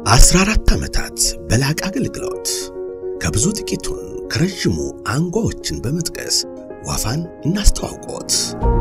14 ዓመታት በላቀ አገልግሎት ከብዙ ጥቂቱን ከረዥሙ አንጓዎችን በመጥቀስ ዋፋን እናስተዋውቆት።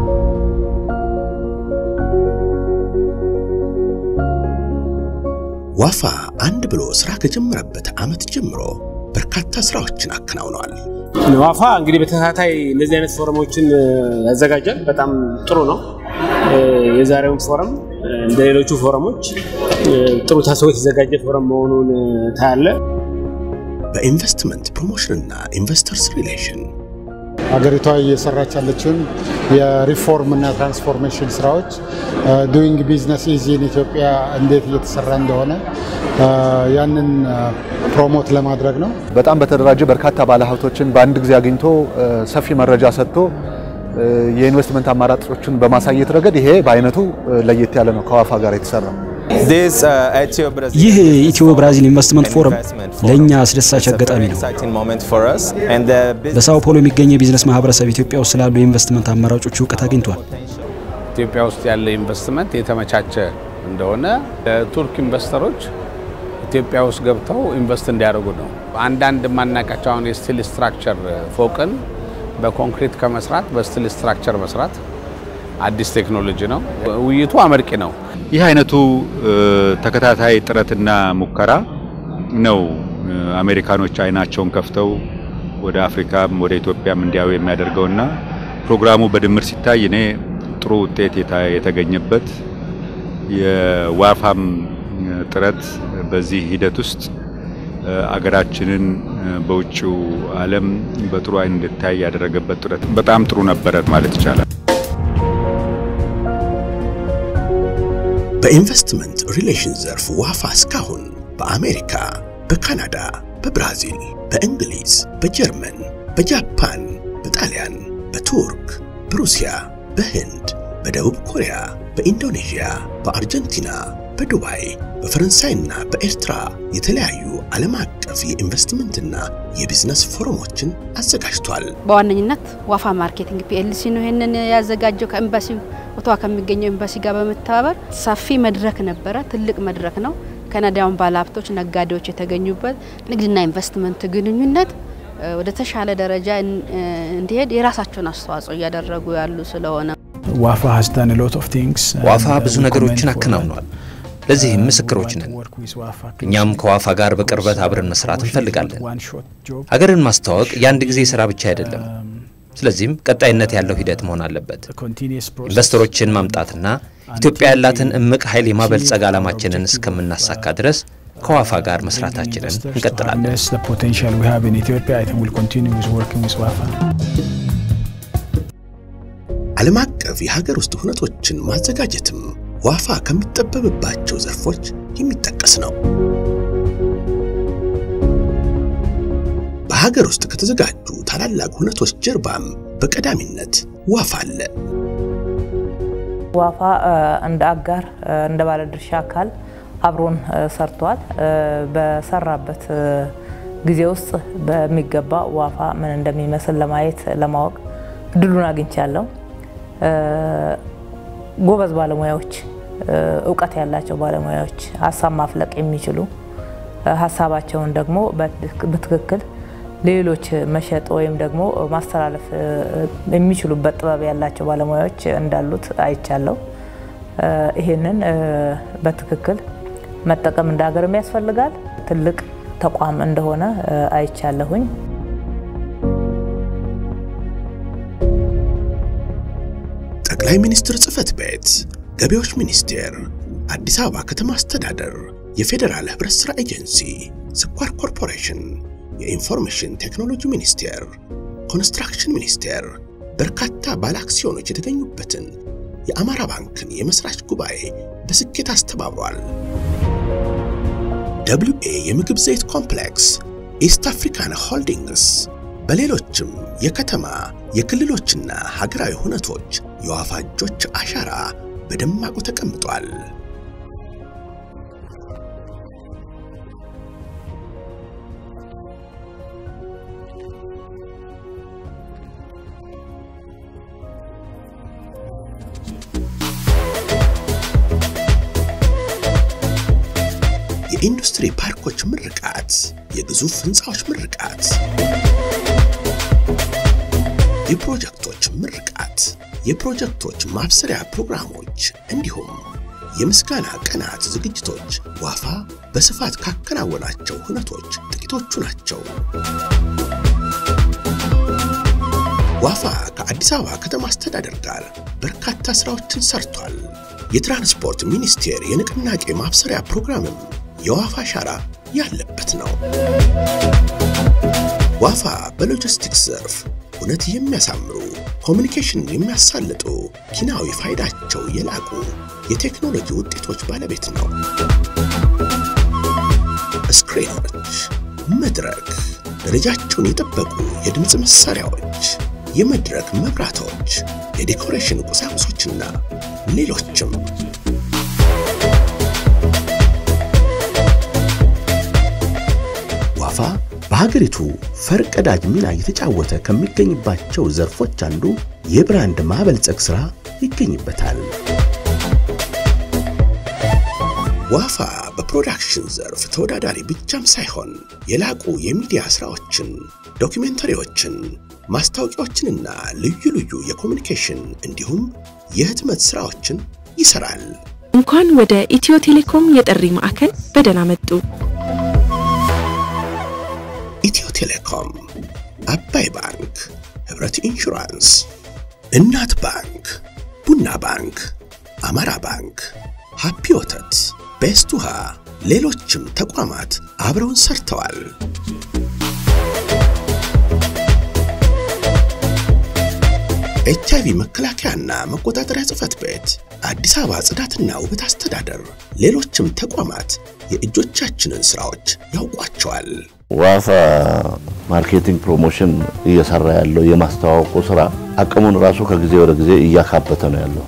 ዋፋ አንድ ብሎ ሥራ ከጀመረበት ዓመት ጀምሮ በርካታ ሥራዎችን አከናውነዋል። ዋፋ እንግዲህ በተከታታይ እንደዚህ አይነት ፎረሞችን ያዘጋጃል። በጣም ጥሩ ነው። የዛሬውን ፎረም እንደ ሌሎቹ ፎረሞች ጥሩ ታስቦ የተዘጋጀ ፎረም መሆኑን ታያለ። በኢንቨስትመንት ፕሮሞሽንና ኢንቨስተርስ ሪሌሽን ሀገሪቷ እየሰራች ያለችውን የሪፎርም እና ትራንስፎርሜሽን ስራዎች ዱይንግ ቢዝነስ ኢዚ ኢን ኢትዮጵያ እንዴት እየተሰራ እንደሆነ ያንን ፕሮሞት ለማድረግ ነው። በጣም በተደራጀ በርካታ ባለሀብቶችን በአንድ ጊዜ አግኝቶ ሰፊ መረጃ ሰጥቶ የኢንቨስትመንት አማራጮችን በማሳየት ረገድ ይሄ በአይነቱ ለየት ያለ ነው ከዋፋ ጋር የተሰራ። ይህ ኢትዮ ብራዚል ኢንቨስትመንት ፎረም ለእኛ አስደሳች አጋጣሚ ነው። በሳኦ ፖሎ የሚገኝ የቢዝነስ ማህበረሰብ ኢትዮጵያ ውስጥ ስላሉ የኢንቨስትመንት አማራጮች እውቀት አግኝቷል። ኢትዮጵያ ውስጥ ያለ ኢንቨስትመንት የተመቻቸ እንደሆነ ለቱርክ ኢንቨስተሮች ኢትዮጵያ ውስጥ ገብተው ኢንቨስት እንዲያደርጉ ነው። አንዳንድ የማናውቃቸው አሁን የስቲል ስትራክቸር ፎቅን በኮንክሪት ከመስራት በስቲል ስትራክቸር መስራት አዲስ ቴክኖሎጂ ነው። ውይይቱ አመርቂ ነው። ይህ አይነቱ ተከታታይ ጥረትና ሙከራ ነው አሜሪካኖች አይናቸውን ከፍተው ወደ አፍሪካም ወደ ኢትዮጵያም እንዲያዩ የሚያደርገውና ፕሮግራሙ በድምር ሲታይ እኔ ጥሩ ውጤት የተገኘበት የዋፋም ጥረት በዚህ ሂደት ውስጥ አገራችንን በውጭው ዓለም በጥሩ አይን እንድታይ ያደረገበት ጥረት በጣም ጥሩ ነበረ ማለት ይቻላል። በኢንቨስትመንት ሪሌሽን ዘርፍ ዋፋ እስካሁን በአሜሪካ፣ በካናዳ፣ በብራዚል፣ በእንግሊዝ፣ በጀርመን፣ በጃፓን፣ በጣሊያን፣ በቱርክ፣ በሩሲያ፣ በህንድ፣ በደቡብ ኮሪያ፣ በኢንዶኔዥያ፣ በአርጀንቲና፣ በዱባይ፣ በፈረንሳይና በኤርትራ የተለያዩ ዓለም አቀፍ የኢንቨስትመንትና የቢዝነስ ፎረሞችን አዘጋጅቷል። በዋነኝነት ዋፋ ማርኬቲንግ ፒኤልሲ ነው ይህንን ያዘጋጀው ከኤምባሲው ኦቶዋ ከሚገኘው ኤምባሲ ጋር በመተባበር ሰፊ መድረክ ነበረ። ትልቅ መድረክ ነው። ካናዳውን ባለሀብቶች፣ ነጋዴዎች የተገኙበት ንግድና ኢንቨስትመንት ግንኙነት ወደ ተሻለ ደረጃ እንዲሄድ የራሳቸውን አስተዋጽኦ እያደረጉ ያሉ ስለሆነ ዋፋ ብዙ ነገሮችን አከናውኗል። ለዚህም ምስክሮች ነን። እኛም ከዋፋ ጋር በቅርበት አብረን መስራት እንፈልጋለን። ሀገርን ማስተዋወቅ የአንድ ጊዜ ስራ ብቻ አይደለም። ስለዚህም ቀጣይነት ያለው ሂደት መሆን አለበት። ኢንቨስተሮችን ማምጣትና ኢትዮጵያ ያላትን እምቅ ኃይል የማበልጸግ ዓላማችንን እስከምናሳካ ድረስ ከዋፋ ጋር መስራታችንን እንቀጥላለን። ዓለም አቀፍ የሀገር ውስጥ ሁነቶችን ማዘጋጀትም ዋፋ ከሚጠበብባቸው ዘርፎች የሚጠቀስ ነው። በሀገር ውስጥ ከተዘጋጁ ታላላቅ ሁነቶች ጀርባም በቀዳሚነት ዋፋ አለ። ዋፋ እንደ አጋር እንደ ባለድርሻ አካል አብሮን ሰርቷል። በሰራበት ጊዜ ውስጥ በሚገባ ዋፋ ምን እንደሚመስል ለማየት ለማወቅ እድሉን አግኝቻለሁ። ጎበዝ ባለሙያዎች፣ እውቀት ያላቸው ባለሙያዎች፣ ሀሳብ ማፍለቅ የሚችሉ ሀሳባቸውን ደግሞ በትክክል ሌሎች መሸጥ ወይም ደግሞ ማስተላለፍ የሚችሉበት ጥበብ ያላቸው ባለሙያዎች እንዳሉት አይቻለሁ። ይሄንን በትክክል መጠቀም እንደ ሀገርም ያስፈልጋል። ትልቅ ተቋም እንደሆነ አይቻለሁኝ። ጠቅላይ ሚኒስትር ጽህፈት ቤት፣ ገቢዎች ሚኒስቴር፣ አዲስ አበባ ከተማ አስተዳደር፣ የፌዴራል ህብረት ሥራ ኤጀንሲ፣ ስኳር ኮርፖሬሽን፣ የኢንፎርሜሽን ቴክኖሎጂ ሚኒስቴር፣ ኮንስትራክሽን ሚኒስቴር በርካታ ባለ አክሲዮኖች የተገኙበትን የአማራ ባንክን የመስራች ጉባኤ በስኬት አስተባብሯል። ደብሊው ኤ የምግብ ዘይት ኮምፕሌክስ፣ ኢስት አፍሪካን ሆልዲንግስ በሌሎችም የከተማ የክልሎችና ሀገራዊ ሁነቶች የዋፋ እጆች አሻራ በደማቁ ተቀምጧል። የኢንዱስትሪ ፓርኮች ምርቃት፣ የግዙፍ ህንፃዎች ምርቃት፣ የፕሮጀክቶች ምርቃት፣ የፕሮጀክቶች ማብሰሪያ ፕሮግራሞች እንዲሁም የምስጋና ቀናት ዝግጅቶች ዋፋ በስፋት ካከናወናቸው ሁነቶች ጥቂቶቹ ናቸው። ዋፋ ከአዲስ አበባ ከተማ አስተዳደር ጋር በርካታ ስራዎችን ሰርቷል። የትራንስፖርት ሚኒስቴር የንቅናቄ ማብሰሪያ ፕሮግራምም የዋፋ አሻራ ያለበት ነው። ዋፋ በሎጂስቲክስ ዘርፍ እውነት የሚያሳምሩ ኮሚኒኬሽን የሚያሳልጡ ኪናዊ ፋይዳቸው የላቁ የቴክኖሎጂ ውጤቶች ባለቤት ነው። ስክሪኖች፣ መድረክ፣ ደረጃቸውን የጠበቁ የድምፅ መሳሪያዎች፣ የመድረክ መብራቶች፣ የዴኮሬሽን ቁሳቁሶችና ሌሎችም ዋፋ በሀገሪቱ ፈርቀዳጅ ሚና እየተጫወተ ከሚገኝባቸው ዘርፎች አንዱ የብራንድ ማበልጸግ ሥራ ይገኝበታል። ዋፋ በፕሮዳክሽን ዘርፍ ተወዳዳሪ ብቻም ሳይሆን የላቁ የሚዲያ ሥራዎችን፣ ዶኪሜንተሪዎችን፣ ማስታወቂያዎችንና ልዩ ልዩ የኮሚኒኬሽን እንዲሁም የህትመት ሥራዎችን ይሰራል። እንኳን ወደ ኢትዮ ቴሌኮም የጥሪ ማዕከል በደህና መጡ። ኢትዮ ቴሌኮም፣ አባይ ባንክ፣ ህብረት ኢንሹራንስ፣ እናት ባንክ፣ ቡና ባንክ፣ አማራ ባንክ፣ ሃፒ ወተት፣ ቤስት ውሃ፣ ሌሎችም ተቋማት አብረውን ሰርተዋል። ኤች አይቪ መከላከያና መቆጣጠሪያ ጽሕፈት ቤት፣ አዲስ አበባ ጽዳትና ውበት አስተዳደር፣ ሌሎችም ተቋማት የእጆቻችንን ሥራዎች ያውቋቸዋል። ዋፋ ማርኬቲንግ ፕሮሞሽን እየሰራ ያለው የማስተዋወቁ ስራ አቅሙን ራሱ ከጊዜ ወደ ጊዜ እያካበተ ነው ያለው።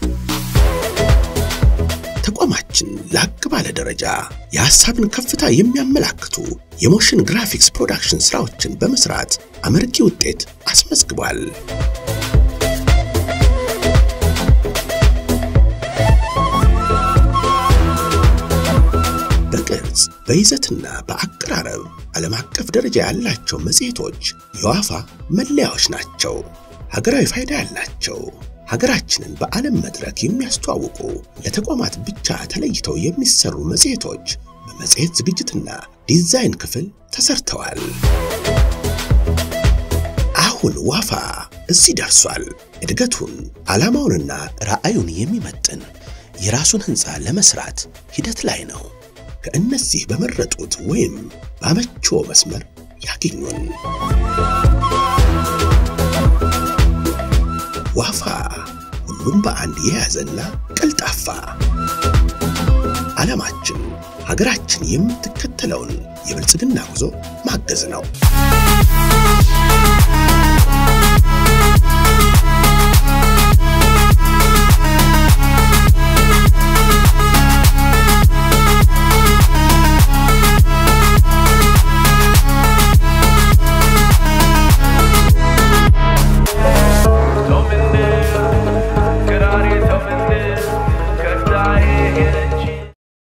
ተቋማችን ላቅ ባለ ደረጃ የሐሳብን ከፍታ የሚያመላክቱ የሞሽን ግራፊክስ ፕሮዳክሽን ሥራዎችን በመስራት አመርቂ ውጤት አስመዝግቧል። በቅርጽ በይዘትና በአቀራረብ ዓለም አቀፍ ደረጃ ያላቸው መጽሔቶች የዋፋ መለያዎች ናቸው። ሀገራዊ ፋይዳ ያላቸው ሀገራችንን በዓለም መድረክ የሚያስተዋውቁ ለተቋማት ብቻ ተለይተው የሚሰሩ መጽሔቶች በመጽሔት ዝግጅትና ዲዛይን ክፍል ተሰርተዋል። አሁን ዋፋ እዚህ ደርሷል። እድገቱን ዓላማውንና ራዕዩን የሚመጥን የራሱን ሕንፃ ለመስራት ሂደት ላይ ነው። ከእነዚህ በመረጡት ወይም ባመቸው መስመር ያገኙን። ዋፋ ሁሉም በአንድ የያዘና ቀልጣፋ ዓላማችን ሀገራችን የምትከተለውን የብልጽግና ጉዞ ማገዝ ነው።